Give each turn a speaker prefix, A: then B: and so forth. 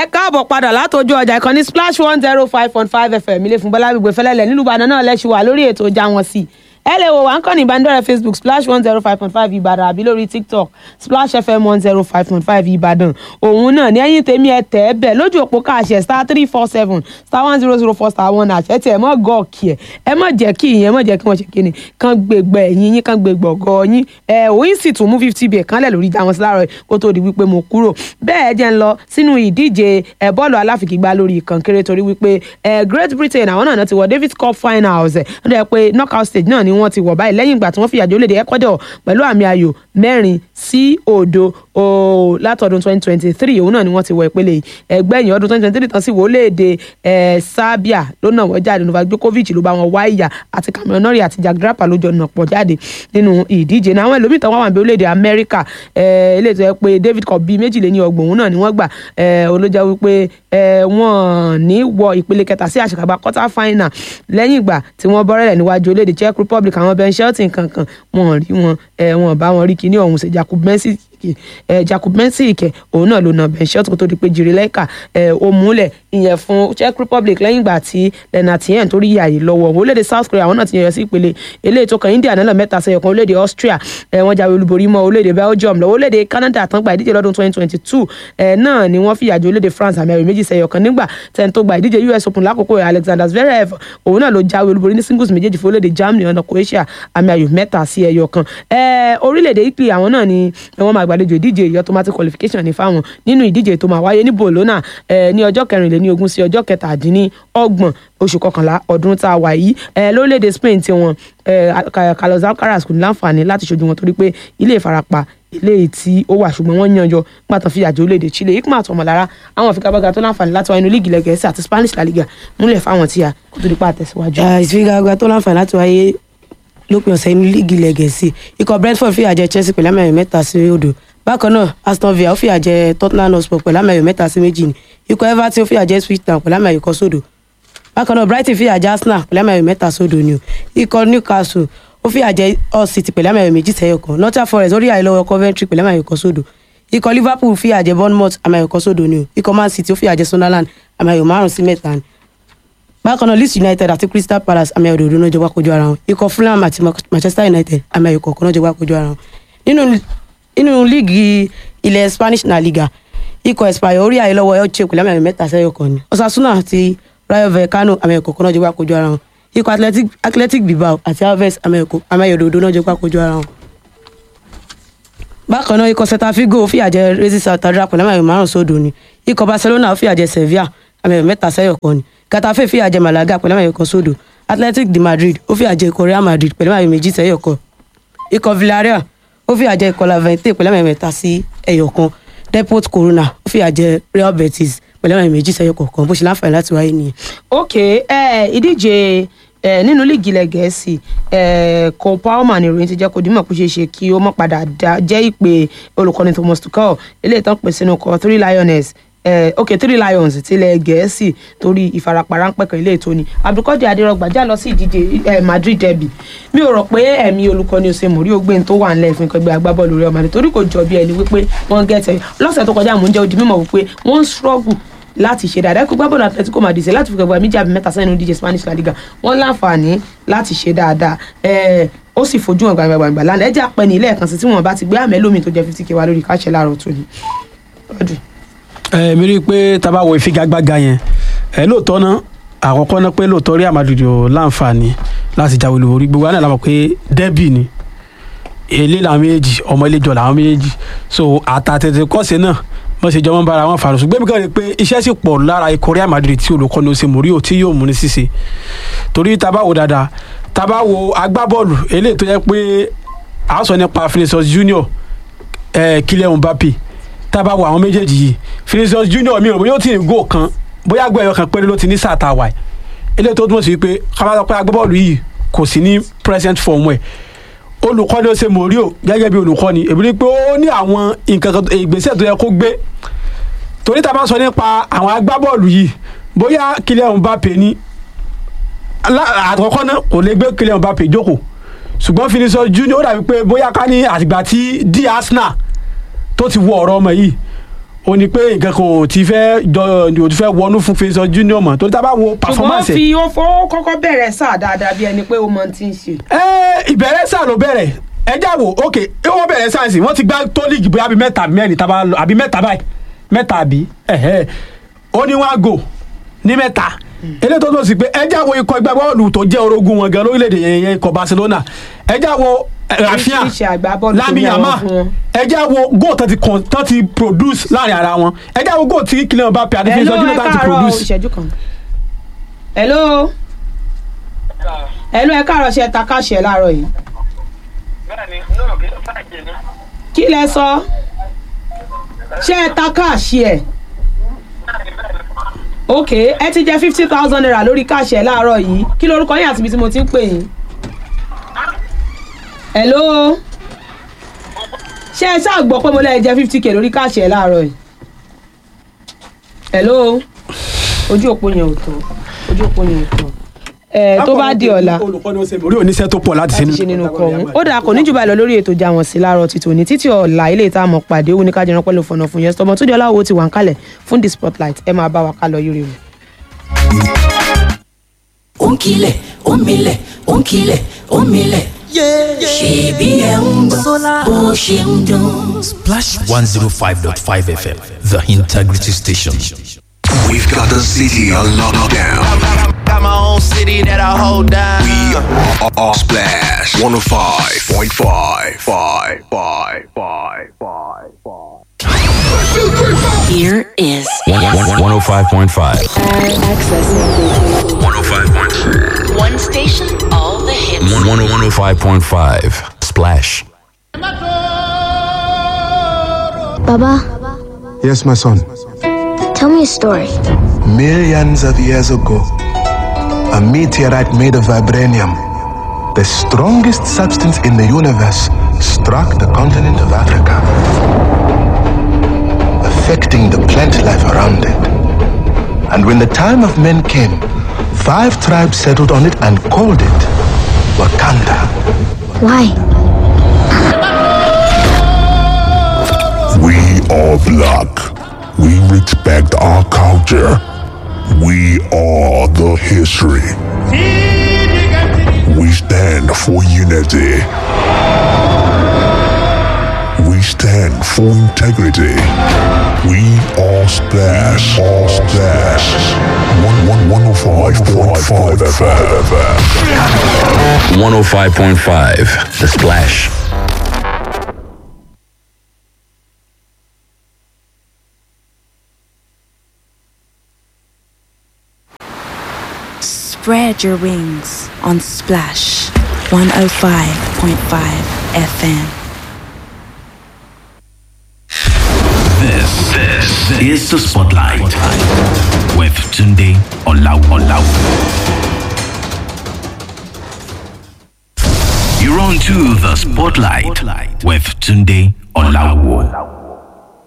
A: káàbọ̀ padà látọjú ọjà ìkànnì splash one zero five point five fm ilé fún bọ́lá gbígbé fẹ́lẹ́lẹ̀ nílùú ìbàdàn náà lẹ́sùn wà lórí ètò ìjà wọn sí ẹ lè wo wà ń kàn ní ìbánidọ́rẹ̀ẹ́ facebook splash one zero five point five ìbàdàn àbí lórí tiktok splash fm one zero five point five ìbàdàn òun náà ní ẹ̀yìn tèmi ẹ tẹ̀ ẹ́ bẹ̀ lójú òpó káàṣẹ star three four seven star one zero zero four star one àṣẹ tí ẹ mọ̀ gọ́ọ̀kì ẹ ẹ mọ̀ jẹ́ kí ìyẹn mọ̀ jẹ́ kí wọ́n ṣe kíni kán gbégbá ẹ̀yìn yín kán gbégbá ọ̀gọ́ yín ẹ òyìn sì tún mú fifty bẹ̀ kánlẹ̀ lórí ìjà wọn sí láàárọ̀ kó tó di wípé mo kúrò bẹ́ẹ̀ jẹ́ ń lọ sínú ìdíje ẹ bọ́ọ̀lù aláfigigbá lórí ìkànkéré torí wípé ẹ Great Britain àwọn náà ti wọ Davis Cup finals ẹ wọ́n dẹ̀ pé knockout stage náà ni wọ́n ti wọ̀ báyìí lẹ́yìn ìgbà tí wọ́n fìyà jẹ orílẹ̀-èdè Ecuador pẹ̀lú àmì ayò mẹ́rin sí òdo látọdún 2023 òun náà ni wọ́n ti wọ ìpele yìí ẹgbẹ́yìn ọdún 2023 tán sí wọ orílẹ̀-èdè Serbia ló náà wọ́n jáde Novak Djokovic ló bá wọn wá ìyà àti Cameron Norrie àti Jack Draper ló jọ nàpọ̀ jáde nínú ìdíje náà àwọn ẹlòmíì tán wọ́n wà ní orílẹ̀-èdè Amẹ́ríkà eléyìí tó yẹ pé David Cup bíi méjìléní ọgbọ̀n òun náà ni wọ́n gbà olójà wípé wọ́n ní wọ ìpele kẹta sí àṣekágbá quarter final lẹ́yìn ìgbà tí wọ́n bọ́rẹ̀lẹ̀ níwájú orílẹ̀-èdè Czech Republic àwọn Ben Shelton kankan wọn rí wọn wọn bá wọn rí kíní ọ̀hún ṣe Jakub Mensik Jakub Mensik òun náà ló na Ben Shelton tó di pé Jirileka ó múlẹ̀ ìyẹn fún Czech Republic lẹ́yìn ìgbà tí Lenatien tó rí yàyè lọ́wọ́ orílẹ̀-èdè South Korea àwọn náà ti yẹyọ sí ìpele eléyìí tó kan India náà mẹ́ta sẹ́yọ̀ kan orílẹ̀-èdè Austria wọ́n jáwé olúborí mọ́ orílẹ̀-èdè Belgium lọ́wọ́ orílẹ̀-èdè Canada tán gba ìdíje lọ́dún 2022 náà ni wọ́n fìyà jẹ orílẹ̀-èdè France àmì ẹ̀rọ méjì sẹ́yọ̀ kan nígbà tẹ́ni tó gba ìdíje US Open lákòókò Alexander Zverev òun náà ló jáwé olúborí ní singles méjèèjì fún orílẹ̀-èdè Germany ọ̀nà Croatia àmì ayò mẹ́ta sí ẹyọ kan orílẹ̀-èdè Italy àwọn náà ni wọ́n máa gbàlejò ìdíje ìyọ́ automatic qualification ní fáwọn nínú ìdíje tó máa wáyé ní Bologna ní ọjọ́ kẹrìnlélẹ́ní ogún sí ọjọ́ kẹtàdínní ọgbọ̀n oṣù kọkànlá ọdún tá a wà yìí lórílẹ̀‐èdè Spain tí wọn Carlos Alcaraz kò ní láǹfààní láti ṣojú wọn torí pé ilé ìfarapa ilé tí ó wà ṣùgbọ́n wọ́n yanjọ gbàtàn fi àjò orílẹ̀‐èdè Chile ikú àti ọmọlára àwọn ìfigagbága tó láǹfààní láti wá inú líìgì ilẹ̀ Gẹ̀ẹ́sì àti Spanish La Liga múlẹ̀ fáwọn tí a kó tó di pa àtẹ̀síwájú.
B: ìfigagbága tó láǹfààní láti wáyé lópin ọ̀sẹ̀ inú líìgì ilẹ̀ Gẹ̀ẹ́sì ikọ̀ Brentford fìyà jẹ Chelsea pẹ̀lú àmì mẹ́ta sí odò bákan náà Aston Villa ó fìyà jẹ Tottenham Hotspur pẹ̀lú àmì mẹ́ta sí méjì ni ikọ̀ Everton ó fìyà jẹ Ipswich Town pẹ̀lú àmì kan sódò bákan náà Brighton fìyà jẹ Arsenal pẹ̀lú àmì mẹ́ta sódò ni o ikọ̀ Newcastle ó fìyà jẹ Hull City pẹ̀lú àmì méjì sẹ́yọ̀ kan Nottingham Forest ó rí àìlọ́wọ́ Coventry pẹ̀lú àmì kan sódò ikọ̀ Liverpool fìyà jẹ Bournemouth àmì kan sódò ni o ikọ̀ Man City ó fìyà jẹ Sunderland àmì márùn sí mẹ́ta ni bákan náà Leeds United àti Crystal Palace àmì òdòdó náà jọ wá kojú ara wọn ikọ̀ Fulham àti Manchester United àmì ayò kọ̀ọ̀kan náà jọ wá kojú ara wọn nínú nínú líìgì ilẹ̀ Spanish La Liga ikọ̀ Espanyol orí àìlọ́wọ́ Elche pẹ̀lú àmì mẹ́ta sẹ́yọ̀ kan ni Osasuna àti Rayo Vallecano àmì ayò kọ̀ọ̀kan náà jọ wá kojú ara wọn ikọ̀ Athletic Athletic Bilbao àti Aves àmì ayò òdòdó náà jọ wá kojú ara wọn. bákan náà ikọ̀ Celta Vigo fìyà jẹ Racing Santander pẹ̀lú àmì ayò márùn sódò ni ikọ̀ Barcelona fìyà jẹ Sevilla àmì ayò mẹ́ta sẹ́yọ̀ kan ni Getafe fìyà jẹ Malaga pẹ̀lú àmì ayò kan sódò Athletic de Madrid ó fìyà jẹ ikọ̀ Real Madrid pẹ̀lú àmì méjì sẹ́yọ̀ kan ikọ̀ Villarreal ó fìyà jẹ ikọ̀ Levante pẹ̀lú àmì mẹ́ta sí ẹ̀yọ̀ kan Depot Corona ó fìyà jẹ Real Betis pẹ̀lú àmì méjì sẹ́yọ̀ kọ̀ọ̀kan bó ṣe láǹfààní láti wáyé nìyẹn.
A: ok ìdíje nínú líìgì ilẹ̀ gẹ̀ẹ́sì Cole Palmer ni ìròyìn ti jẹ́ kó dímọ̀ kó ṣeé ṣe kí ó mọ̀ padà jẹ́ ìpè olùkọ́ni Thomas Tuchel eléyìí tán pè sínú kọ three lioness eh, ok three lions tilẹ̀ gẹ̀ẹ́sì torí ìfarapa ráńpẹ́ kan ilé ètò ni abdulkadir adirogba já lọ sí ìdíje eh, madrid derby mi ò rò pé ẹ̀mí olùkọ́ni ose mori ògbé tó wà nílẹ̀ fún ẹgbẹ́ agbábọ́ọ̀lù Real Madrid torí kò jọ bí ẹni wípé wọ́n gẹ̀ẹ́tẹ̀ lọ́sẹ̀ tó kọjá mò ń jẹ́ odi mímọ̀ wípé wọ́n ń struggle láti ṣe dáadáa kó gbábọ́ọ̀lù Atletico Madrid ṣe láti fi gbàgbọ́ méjì àbí mẹ́ta sẹ́yìn díje Spanish La Liga wọ́n láǹfààní láti ṣe dáadáa ó sì fojú hàn gbàgbàgbà lánàá ẹ jẹ́ àpẹni ilé ẹ̀kan sí tí wọ́n bá ti gbé àmẹ́lómi tó jẹ́ fifty k wá lórí káṣẹ́ láàárọ̀ tó ní.
C: ẹ mi rí i pé tá a bá wo ìfigagbága yẹn ẹ lóòótọ́ náà àkọ́kọ́ náà pé lóòótọ́ Real Madrid ò láǹfààní láti jáwé olúborí gbogbo àná làwọn pé dẹ́bì ni ilé làwọn méjèèjì ọmọ ilé jọ làwọn méjèèjì so àtàtẹ̀tẹ̀ kọ́sẹ̀ náà wọ́n ṣe jọ wọ́n bára wọn fàrọ̀ ṣùgbọ́n mi kàn rí i pé iṣẹ́ sì pọ̀ lára ikọ̀ Real Madrid tí olùkọ́ni ose Mourinho tí yóò mú ní ṣíṣe torí tá a bá wo dáadáa tá a bá wo agbábọ́ọ̀lù eléyìí tó yẹ pé à ń sọ nípa Vinicius Junior eh, Kylian Mbappe tá a bá wo àwọn méjèèjì yìí Vinicius Junior mi ò bóyá ó ti ní góò kan bóyá gbọ́ ẹ̀yọ kan péré ló ti ní sáà tá a wà yìí eléyìí tó túmọ̀ sí pé kábàtà pé agbábọ́ọ̀lù yìí kò sí ní present form ẹ̀ olùkọ́ni ó ṣe Mourinho gẹ́gẹ́ bí olùkọ́ni èmi rí i pé ó ní àwọn nǹkan kan ìgbésẹ̀ tó yẹ kó gbé torí tá a bá sọ nípa àwọn agbábọ́ọ̀lù yìí bóyá Kylian Mbappe ní àkọ́kọ́ náà kò lè gbé Kylian Mbappe jókòó ṣùgbọ́n Vinicius Junior ó dàbí pé bóyá ká ní àtìgbà tí di Arsenal tó ti wọ ọ̀rọ̀ ọmọ yìí ó ní pé nǹkan kan ò ti fẹ́ jọ ò ti fẹ́ wọnú fún Fẹsọ Junior mọ́ torí tá a bá wo
A: ṣùgbọ́n ó
C: performance ẹ̀
A: fi ó fọ́ kọ́kọ́ bẹ̀rẹ̀ sáà dáadáa bí ẹni pé ó mọ ti ń ṣe.
C: ẹ ìbẹ̀rẹ̀ sáà ló bẹ̀rẹ̀ ẹjá wo ok wọ́n bẹ̀rẹ̀ sáyẹ̀nsì wọ́n ti gbá tó líìgì bóyá àbí mẹ́ta àbí mẹ́rin tábà lọ àbí mẹ́ta báyìí mẹ́ta àbí ẹ̀hẹ́ ó ní wọ́n á gò ní mẹ́ta eléyìí tó tó sì pé ẹjá wo ikọ̀ ẹgbẹ́ bọ́ọ̀lù tó jẹ́ orogún wọn gan lórílẹ̀‐èdè yẹn yẹn ikọ̀ Barcelona ẹjá wo eh, Rafinha
A: Oríṣiríṣi àgbábọ́ọ̀lù tó
C: Lamine
A: ní àwọn
C: Yamal
A: fún wọn.
C: ẹjá wo góò tó ti con- tó ti produce láàrin ara wọn ẹjá wo góò tí Kylian Mbappé àti
A: Hello,
C: Fẹsọ
A: ẹ
C: Junior tó ti
A: káàárọ̀
C: produce.
A: ìṣẹ́jú kan. hello hello ẹ káàárọ̀ ṣe ta káṣẹ láàárọ̀ yìí.
D: bẹ́ẹ̀ni náà kí ló bàjẹ́ ní.
A: kí lẹ sọ ṣé ẹ ta káàṣì ẹ ok ẹ ti jẹ fifty thousand naira lórí káàṣì ẹ láàárọ̀ yìí kí lorúkọ yín àti ibi tí mo ti ń pè yín. hello ṣé ẹ ṣáà gbọ́ pé mo lẹ́yìn jẹ fifty k lórí káàṣì ẹ láàárọ̀ yìí. hello ojú òpó yẹn ò tó ojú òpó yẹn ò tó ẹ tó bá di ọ̀la
C: olùkọ́ni ó ṣe orí oníṣẹ́ tó pọ̀ láti
A: láti ṣe nínú kọ ọ̀hún ó dà kò ní jù báyìí lọ lórí ètò ìjà wọn sí láàárọ̀ títí òní títí ọ̀la ilé ìta àmọ́ pàdé òun ní ká jẹran pẹ̀lú fọ̀nà fún yẹn tọmọ tó di ọláwo ti wà ń kalẹ̀ fún the spotlight ẹ máa bá wa ká lọ yúre o.
E: Onkile, omile, onkile, omile. Ṣèbí ẹ̀ ń gbọ́ bó ṣe ń dún.
F: Splash 105.5 FM, the integrity station.
G: We've got the city on lockdown.
H: Got my own city that I hold down.
G: We are, are Splash 105.5. Five, five, five, five, five.
E: Here is
F: 105.5.
G: 105.5.
E: one station, all the hits.
F: 105.5. Splash.
I: Baba,
J: Yes, my son.
I: tell me a story.
J: Millions of years ago, a meteorite made of vibranium, the strongest substance in the universe, struck the continent of Africa, affecting the plant life around it. And when the time of men came, five tribes settled on it and called it Wakanda.
I: Why?
K: We are black. We respect our culture. We are the history. We stand for unity. We stand for integrity. We are Splash. All Splash. One one one oh five point five FM.
F: 105.5. The Splash.
L: Spread your wings on Splash 105.5 FM.
M: This, this is the Spotlight with Tunde Olau Olau. You're on to the Spotlight with Tunde Olawo.